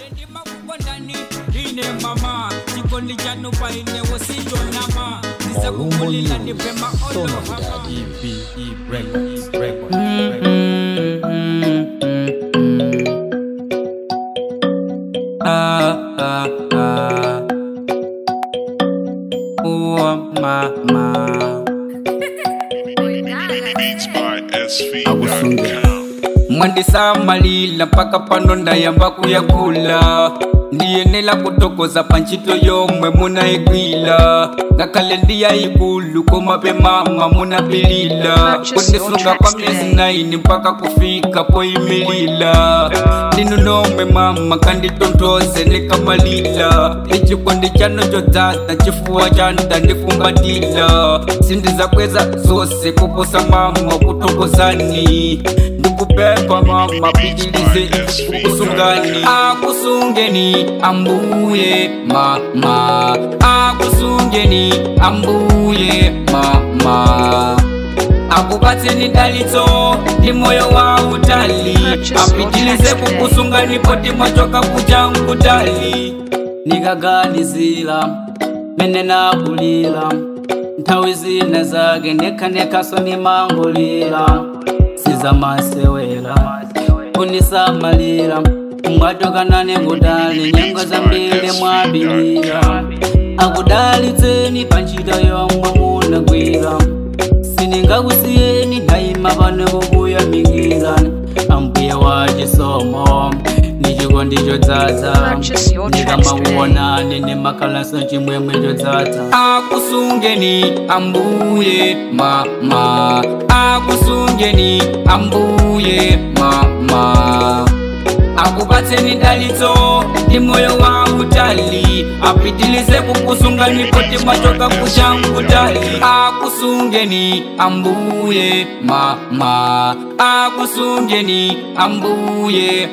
ndimakukondani ine mama chikondi chanu paine wosichonama ndisakukulila ndipema olohama Ah, ah, ah. Oh, mama. Beats by SV.com. mwandisamalila mpaka pano ndayamba kuyakula ndiyenela kutokoza panchito yomwe munaigwila ngakhale ndiyayikulu komabe mama munapilila kundisunga kwa myezi 9 mpaka kufika poyimilila ndinu nomwe mama kanditonthoze ndikamalila ichikondi chanu chodzaza chifuwa chanu ndandifumbatila sindizakweza zose kuposa mama kutokozani ndikupempha mama pitilize kukusungani akusungeni ambuye mama akusungeni ambuye mama akupatseni dalitso ndi moyo wa utali apitilize kukusungani poti mwachoka kuja mkutali nikaganizira mene nakulira nthawi zina zake nekhanekhaso nimangolira sizamasewera kunisamalira mwatokanane kutali nyengo zambiri mwabilira akudalitseni panchito yomwe munagwira siningakusiyeni naima pano kukuyamikira ambuye wa chisomo ndichikondi chodzaza Purchase your tracks today. ndikamakuonani ndimakhalanso chimwemwe chodzaza akusungeni ambuye mama akusungeni ambuye mama akupatseni dalitso ndi moyo wa utali apitilize kukusungani poti mwachoka kuja mkutali akusungeni ambuye mama akusungeni ambuye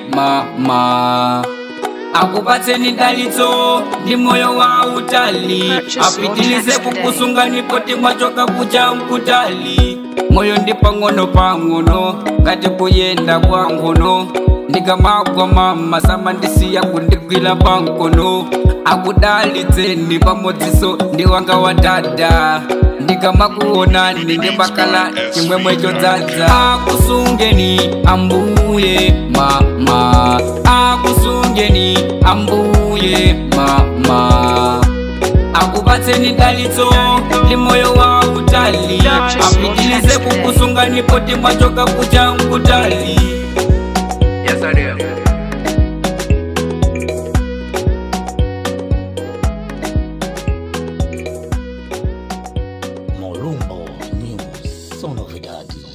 mama akupatseni dalitso ndi moyo wa utali apitilize kukusungani poti mwachoka kuja mkutali moyo ndi pang'ono pang'ono ngati kuyenda kwa ngono ndikamagwa mama samandisiya kundigwira pankono akudalitseni pamodziso ndi wanga wa dada ndikamakuonani ndimakala chimwemwe chodzaza akusungeni ambuye mama akusungeni ambuye mama akupatseni dalitso ndi moyo wa utali apitilize kukusungani poti mwachoka kuja mkutali yes, I do. Molumbo News, só novidades.